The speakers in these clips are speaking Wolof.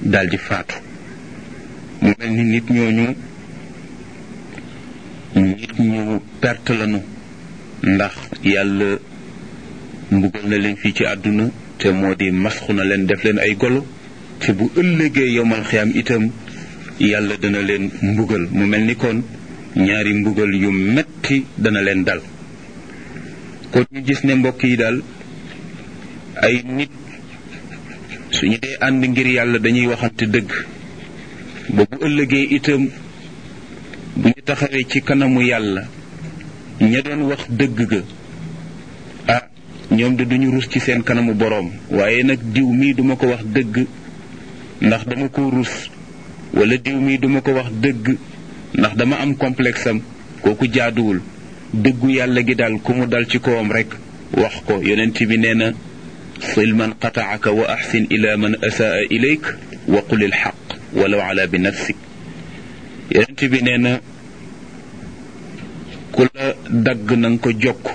daldi faatu mu mel ni nit ñooñu nit ñu perte lañu ndax yàlla mbugal na leen fii ci àdduna te moo di masxu na leen def leen ay golo te bu ëllëgee yomal xiyaam itam yàlla dana leen mbugal mu mel ni kon ñaari mbugal yu metti dana leen dal kon ñu gis ne mbokk yi daal ay nit suñu dee ànd ngir yàlla dañuy waxante dëgg ba bu ëllëgee itam bu ñu taxawee ci kanamu yàlla ña doon wax dëgg ga ah ñoom de duñu rus ci seen kanamu boroom waaye nag diw mii duma ko wax dëgg ndax dama ko rus wala diw mii duma ko wax dëgg ndax dama am complexe am kooku jaaduwul dëggu yàlla gi daal ku mu dal ci kawam rek wax ko yonent bi nee na sil man qataaka wa axsin ila man asaa ilayk wa qul il xaq walaw ala bi nafsik yonent bi nee na ku la dagg na nga ko jokk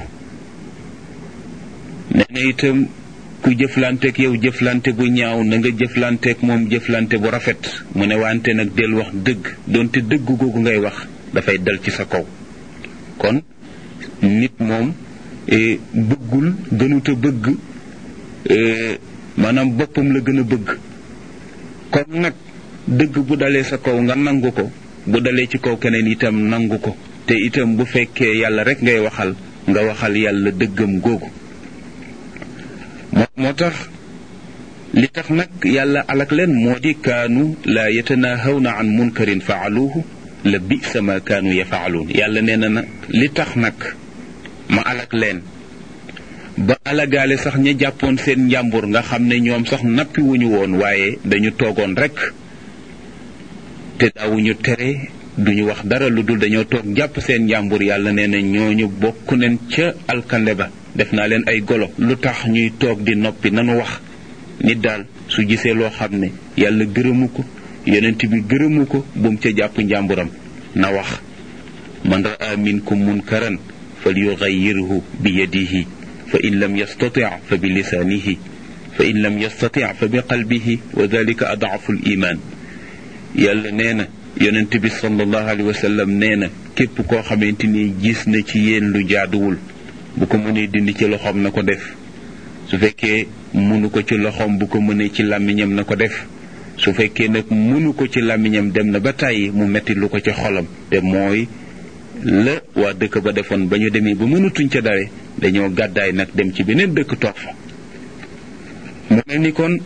nee na itam ku jëflanteeg yow jëflante bu ñaaw na nga jëflanteeg moom jëflante bu rafet mu ne wante nag del wax dëgg doonte dëgg googu ngay wax dafay dal ci sa kaw kon nit moom bëggul gënuta bëgg maanaam boppam la gën a bëgg kon nag dëgg bu dalee sa kaw nga nangu ko bu dalee ci kaw keneen itam nangu ko te itam bu fekkee yàlla rek ngay waxal nga waxal yàlla dëggam googu moo moo tax li tax nag yàlla alak leen moo di kaanu laa yatanahawna an munkarin faaluuhu la bisa ma kaanu yafaaluun yàlla nee na nag li tax nag ma alak leen ba alagaale sax ña jàppoon seen njàmbur nga xam ne ñoom sax nappi wuñu woon waaye dañu toogoon rek te daawuñu tere duñu wax dara lu dul dañoo toog jàpp seen njàmbur yàlla nee na ñooñu bokk neen ca alkande ba def naa leen ay golo lu tax ñuy toog di noppi nanu wax nit daal su gisee loo xam ne yàlla gërëmu ko yonent bi gërëmu ko bu mu ca jàpp njàmburam na wax man raa minkum munkaran fal yugayyirhu bi yadihi fa in lam yastati fa bi lisaanihi fa in lam yastati fa bi qalbihi wa dalika adaafu l iman yàlla nee na yonent bi sallallahu alayhi wa sallam nee na képp koo xamante ni gis na ci yéen lu jaaduwul bu ko mënee dindi ci loxoom na ko def su fekkee mënu ko ci loxoom bu ko mënee ci làmmiñam na ko def su fekkee nag mënu ko ci làmmiñam dem na ba tàyyi mu metti lu ko ci xolam te mooy la waa dëkk ba defoon ba ñu demee ba mënatuñ ca dare dañoo gàddaay nag dem ci beneen dëkk toog fa mu mel ni kon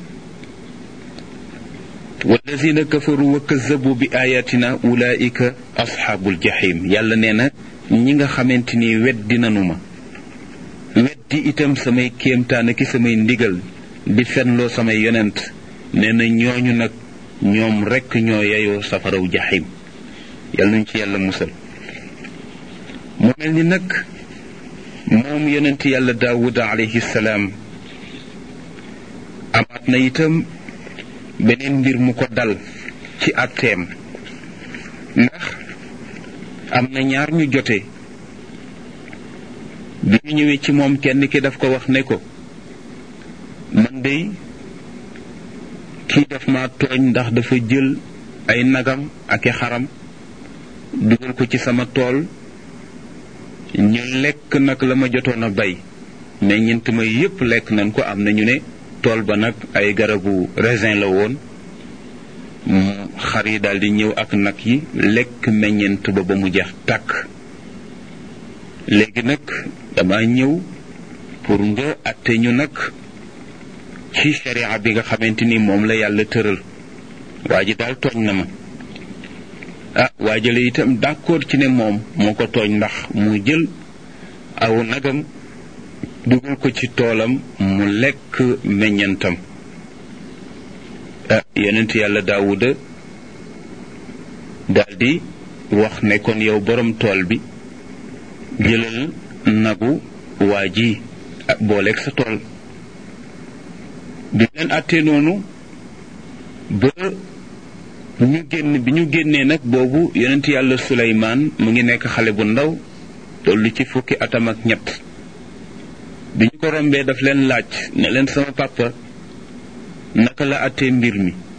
walladina kafaru wa kazabu bi ayatina ulaika asxaabul jahim yàlla nee na ñi nga xamante ni weddi nanu ma weddi itam samay kéemtaan ki samay ndigal di fenloo samay yonent nee na ñooñu nag ñoom rekk ñoo yeyoo safaraw jahim yàlla nañ ci yàlla musal mu mel ni nag moom yonent yàlla daawuda alayhi salaam amaat na itam beneen mbir mu ko dal ci àtteem ndax am na ñaar ñu jote bi ñu ñëwee ci moom kenn ki daf ko wax ne ko man dey kii daf ma tooñ ndax dafa jël ay nagam ak i xaram dugal ko ci sama tool ñu lekk nag la ma jotoon a bay meññent ma yépp lekk nañ ko am na ñu ne tool ba nag ay garabu raisin la woon xar yi daal di ñëw ak nag yi lekk meññent ba ba mu jeex tàkk léegi nag dama ñëw pour nga atte ñu nag ci sharia bi nga xamante ni moom la yàlla tëral waa ji daal tooñ na ma ah waa jële itam d'accord ci ne moom moo ko tooñ ndax mu jël aw nagam dugal ko ci toolam mu lekk meññantam ah yonent yàlla daawuda daldi wax ne kon yow borom tool bi jëlal nagu waa ji booleeg sa tool bi leen àttee noonu ba ñu génn bi ñu génnee nag boobu yonent yàlla suleymaan mu ngi nekk xale bu ndaw tollu ci fukki atam ak ñett bi ñu ko rombee daf leen laaj ne leen sama papa naka la àttee mbir mi